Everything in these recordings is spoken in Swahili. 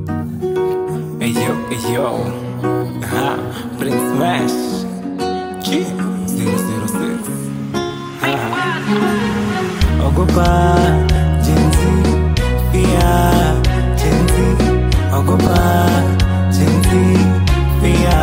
Hey yo, hey yo. Ha, Prince Smash. G 006. Ha. Ogopa jinsi pia jinsi ogopa jinsi pia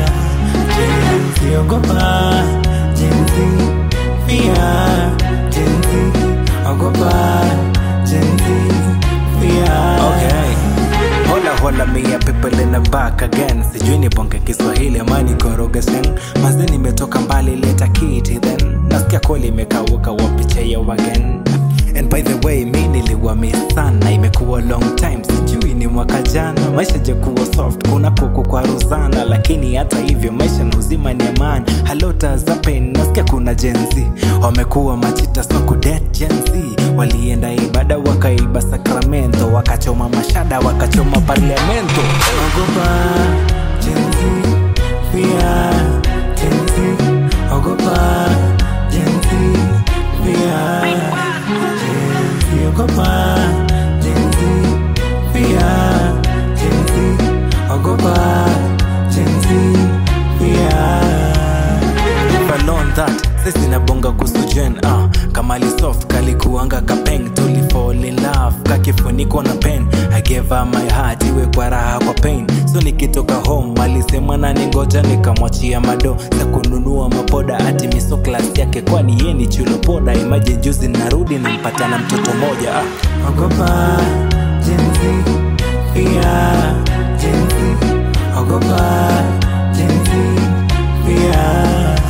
jinsi ogopa jinsi pia jinsi ogopa jinsi pia okay. Hola hola mia people in the back again sijui ni bonge kiswahili ama nikoroge slang maze nimetoka mbali leta kiti then nasikia koli imekauka wapicha ya wagen and by the way mi niliwa miss sana imekuwa long time sijui ni mwaka jana maisha jakuwa soft kuna kuku kwa rozana lakini hata hivyo maisha na uzima ni amani halota zapen nasikia kuna jenzi wamekuwa machita so kudet jenzi walienda ibada wakaiba sakramento wakachoma mashada wakachoma parlamento ogopa jenzi pia jenzi ogopa jenzi pia jenzi ogopa jenzi pia jenzi ogopa jenzi pia If I learned that sisi nabonga kuhusu jen ah, kamali soft kalikuanga kapeng tuli fall in love kakifuniko na pen I gave her my heart iwe kwa raha kwa pain so nikitoka home alisema nani ngoja nikamwachia mado za kununua mapoda ati miso class yake kwani ye ni chulopoda imaje juzi narudi nampata na mtoto moja ah. ogopa jinsi pia jinsi ogopa jinsi pia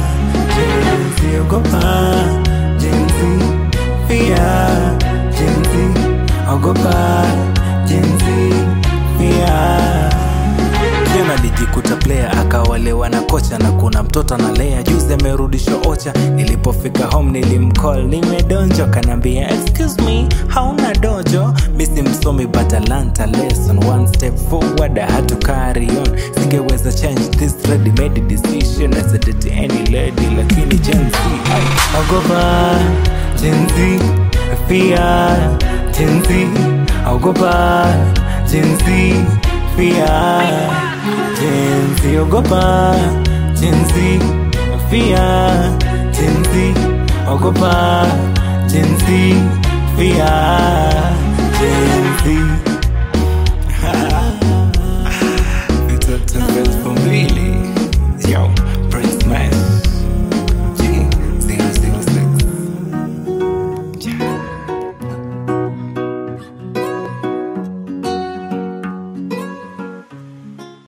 jinsi ogopa jinsi pia jinsi ogopa jinsi pia tena alijikuta player akawalewa na kocha na kuna mtoto analea juzi amerudishwa ocha nilipofika home nilimcall nimedonjo kanaambia excuse me hauna dojo misi msomi but I learnt a lesson one step forward I had to carry on singeweza change this ready made decision as a date any lady lakini Gen Z ay, ogopa Gen Z pia Gen Z ogopa Gen Z pia Gen Z ogopa Gen Z pia Gen Z ogopa Gen Z pia Gen Z